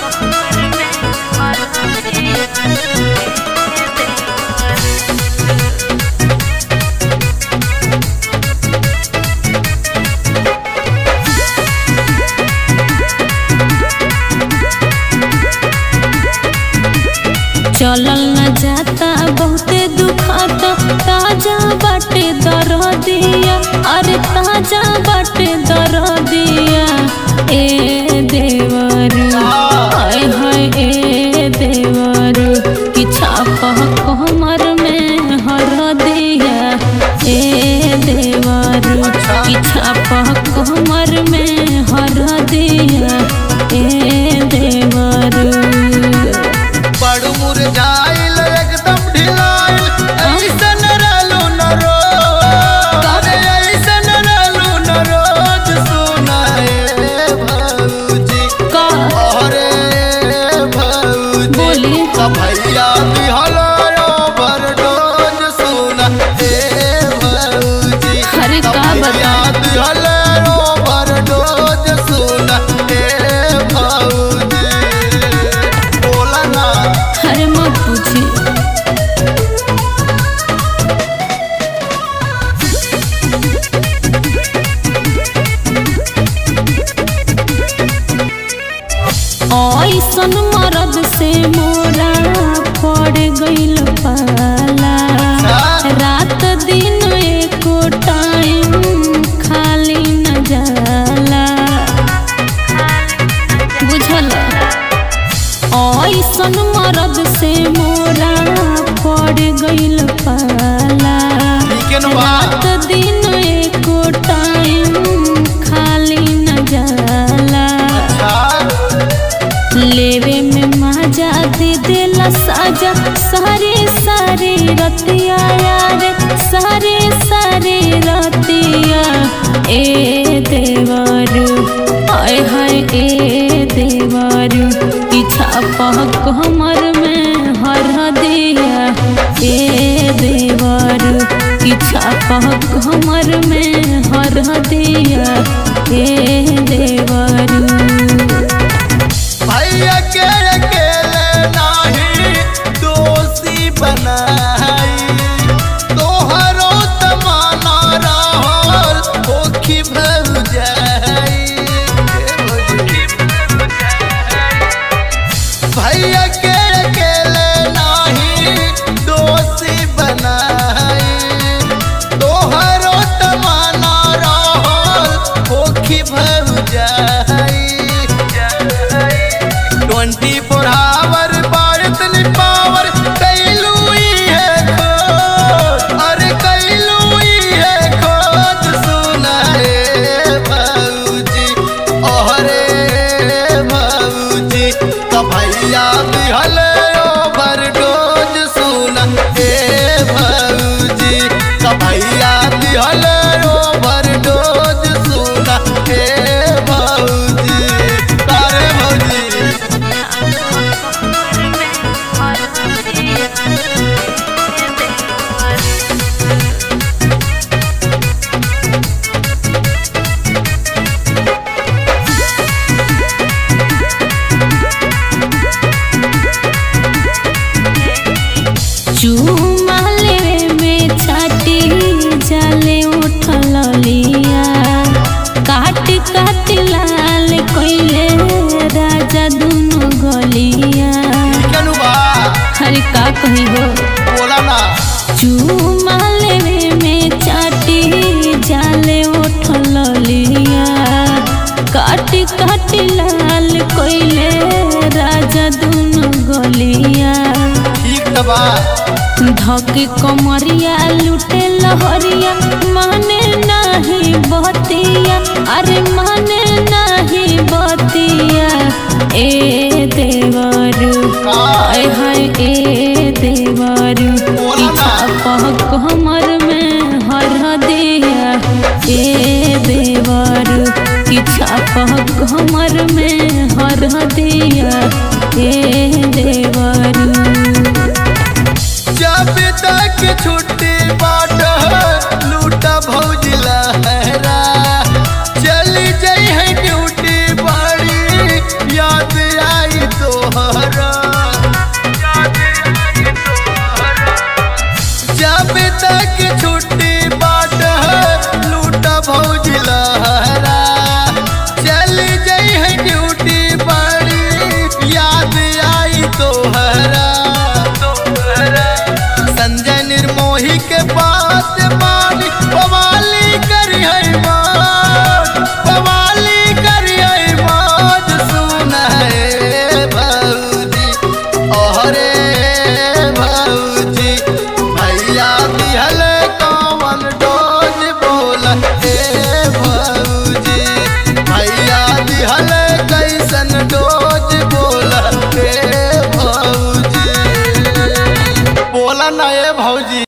चलल न जाता बहुते दुखाता ताजा बाटे दरदिया अरे ताजा बाटे दरदिया ए देवरू हाय हाय ए देवरू कि छापा कमर में हर दिया ए देवरू कि छापा कमर में हर दिया ए देवरू बड़ मुरझाइल एकदम ढिलाइल ऐसन रहलू न रोज अरे ऐसन रहलू न रोज सुनाए भौजी का अरे भौजी बोली। का भैया दिहल ओवरडोज सुना ए भौजी अरे का का भैया दिहल ओवरडोज सुना ए भौजी बोला ना अरे मत पूछी ऐसन मरद से मोरा पड़ गइल पाला रात दिन एको टाइम खाली न जाला बुझल ऐसन मरद से मोरा पड़ गइल पाला ठीक है ना बा? रात दिन एको टाइम खाली न जाला लेवे में मजा दे देला साजा सारे सारे रतिया यार सारे सारे रतिया ए देवरू हाय हाय ए देवरू पीछा पहक हमर में हर दिया ए देवरू पीछा पहक हमर में हर दिया ए देवरू भैया के अकेले नाही दोषी बनाई तोहरो तमाना रहल होखी भव जाई भैया के अकेले नाही दोषी बनाई तोहरो तमाना रहल होखी भव जाई twenty four hour Bharat power कैलू है खोज अरे कैलू है खोज सुनाए भौजी अरे भौजी का भैया दिहल ओवर डोज सुना ए भौजी का भैया दिहल ओवर डोज सुना ए भौजी तारे भौजी चूमा लेवे में छाटी जाले उठल लिया काट काट लाल कोइले राजा दुनु गलिया केनु बा हरे का कही हो बोला ना चूमा लेवे में छाटी जाले उठल लिया काट काट लाल कोइले राजा दुनु गलिया ठीक त बा धके कमरिया लुटे लहरिया माने नाही बतिया अरे माने नाही बतिया ए देवरू हाय हाय ए देवरू बोला ना। पहक हमर में हर दिया ए देवरू किछा पहक हमर में हर दिया ए देवरू जब तक छुट्टी